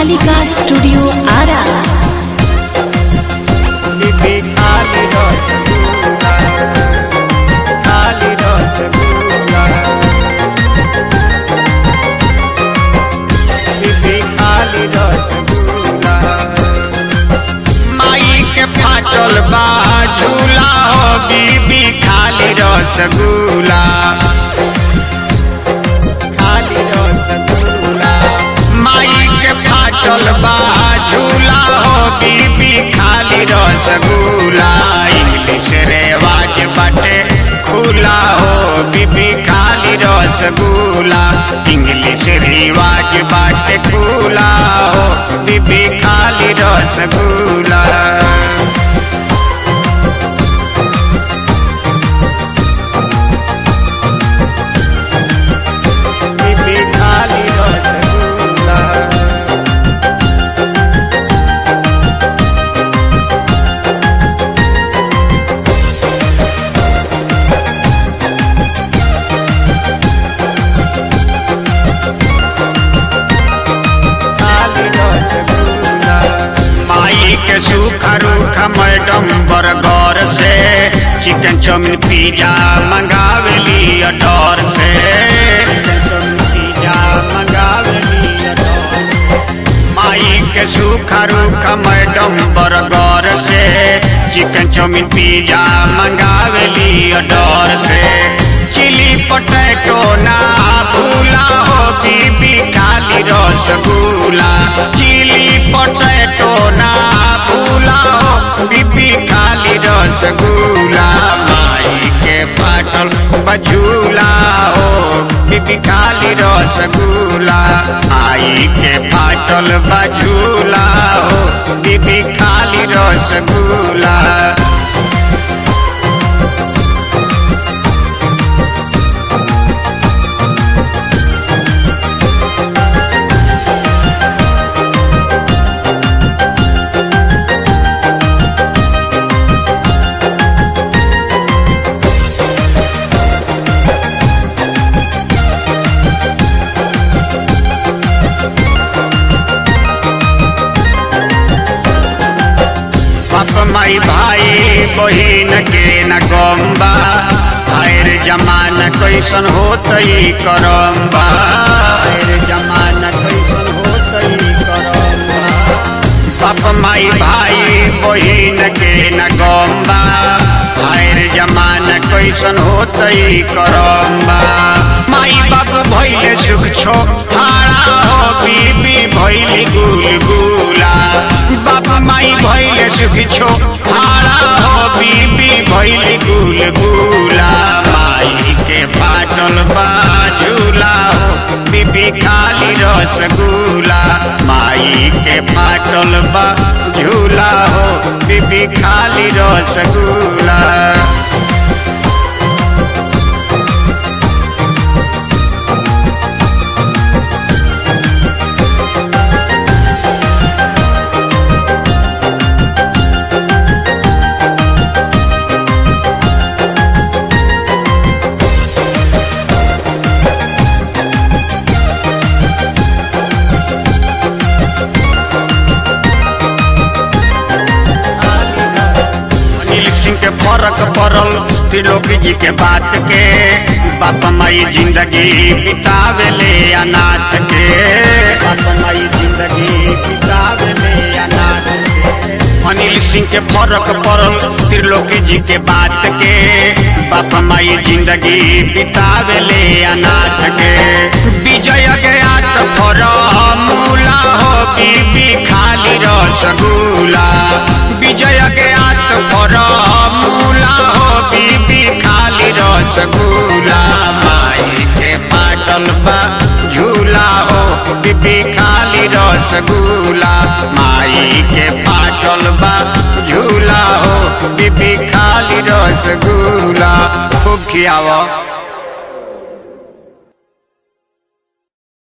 Kalika studio Ara बीबी खाली रसगुल्ला खाली रसगुल्ला बीबी खाली रसगुल्ला माई के फाटल बा झूला हो बीबी खाली रसगुल्ला खाली रसगुल्ला माई के फाटल बा झूला हो बीबी खाली रसगुल्ला इंग्लिश रेवाज बाटे खुला हो बीबी खाली रसगुल्ला इंग्लिश रिवाज बाटे खुला हो बीबी खाली रसगुल्ला बीबी खाली रसगुल्ला खाली रसगुल्ला माई के सूखा रूखा मैडम बर्गर से चिकन चाउमीन पिज्जा मंगावेली अडोर से चिकन चाउमीन पिज्जा मंगावेली अडोर माई के सूखा रूखा मैडम बर्गर से चिकन चाउमीन पिज्जा मंगावेली अडोर से चिली पटेटो ना भूला हो बीबी खाली रसगुल्ला चिली पटेटो ना भूला हो बीबी खाली रसगुल्ला माई के पाटल बझूला हो बीबी खाली रसगुल्ला आई के पाटल बझूला हो बीबी खाली रसगुल्ला बाप माई भाई बहिन के न गम्बा आयर जमाना कैसन होतई करम्बा आयर जमाना कैसन होतई करम्बा बाप माई भाई बहिन के न गम्बा आयर जमाना कैसन होतई करम्बा माई बाप भैले सुख छो हारा हो बीबी भैली गुलगुला बाप माई भैले सुख छो हारा हो बीबी भैली गुलगुला माई के पाटल बाजूला हो बीबी खाली रसगुल्ला माई के पाटल बा झूला हो बीबी खाली रसगुल्ला अनिल सिंह के फर्क पड़ल त्रिलोकी जी के बात के बाप माई जिंदगी बितावेले अनाथ के बाप माई जिंदगी बितावेले अनाथ के अनिल सिंह के फर्क पड़ल त्रिलोकी जी के बात के बाप माई जिंदगी बितावेले अनाथ के विजय गया तो फॉर्मूला हो बीबी खाली रसगुल्ला विजय गया तो फॉर्मूला हो बीबी खाली रसगुल्ला माई के पाटल बा झूला हो बीबी खाली रसगुल्ला माई के पाटल बा झूला हो बीबी खाली रसगुल्ला खूब खियाव